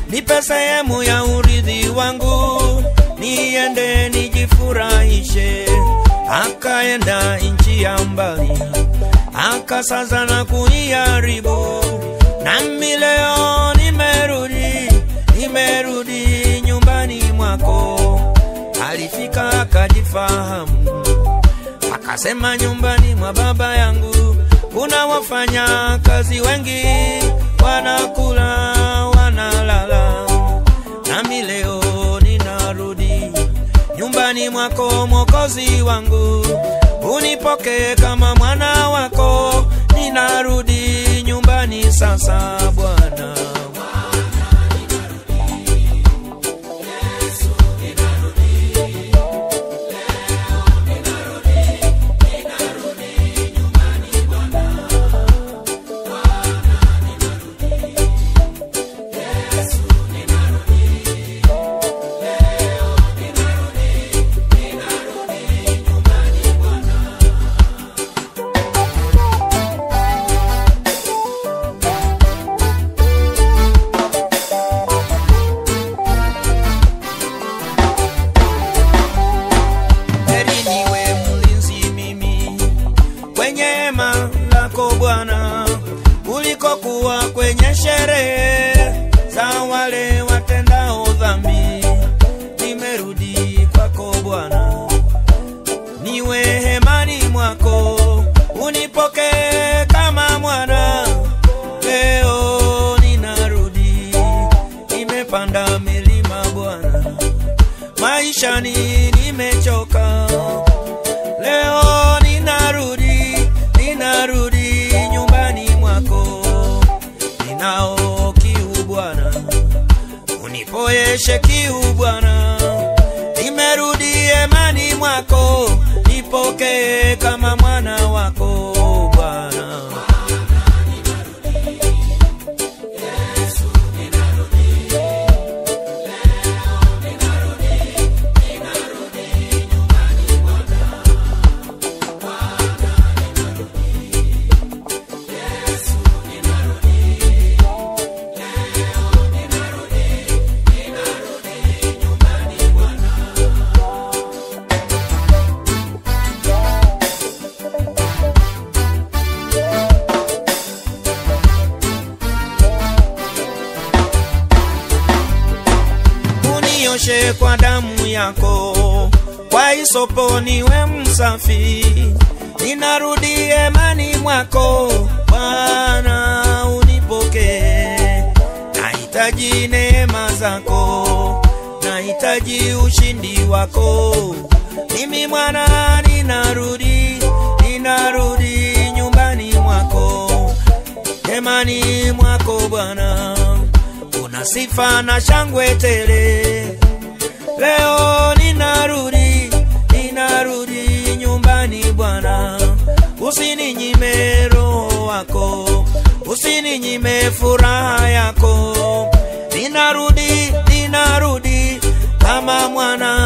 nipe sehemu ya urithi wangu, niende nijifurahishe. Akaenda nchi ya mbali, akasaza na kuiharibu, nami leo nimerudi, nimerudi nyumbani mwako. Alifika akajifahamu, akasema nyumbani mwa baba yangu kuna wafanya kazi wengi, wanakula wanalala, nami leo ninarudi nyumbani mwako Mwokozi wangu, unipokee kama mwana wako. Ninarudi nyumbani sasa Bwana. heri niwe mlinzi mimi kwenye hema lako Bwana, kuliko kuwa kwenye sherehe za wale watendao dhambi. Nimerudi kwako Bwana, niwe hemani mwako, unipokee kama mwana. Leo ninarudi, nimepanda milima Bwana maishani nimechoka, leo ninarudi, ninarudi nyumbani mwako, ninao kiu Bwana, unipoyeshe kiu Bwana, nimerudi hemani mwako, nipokee kama mwana wako Bwana. unioshe kwa damu yako, kwa isopo niwe msafi. Ninarudi hemani mwako Bwana, unipokee. Nahitaji neema zako, nahitaji ushindi wako. Mimi mwana ninarudi, ninarudi nyumbani mwako, hemani mwako Bwana una sifa na shangwe tele. Leo ninarudi, ninarudi nyumbani Bwana, usininyime roho wako, usininyime furaha yako. Ninarudi, ninarudi kama mwana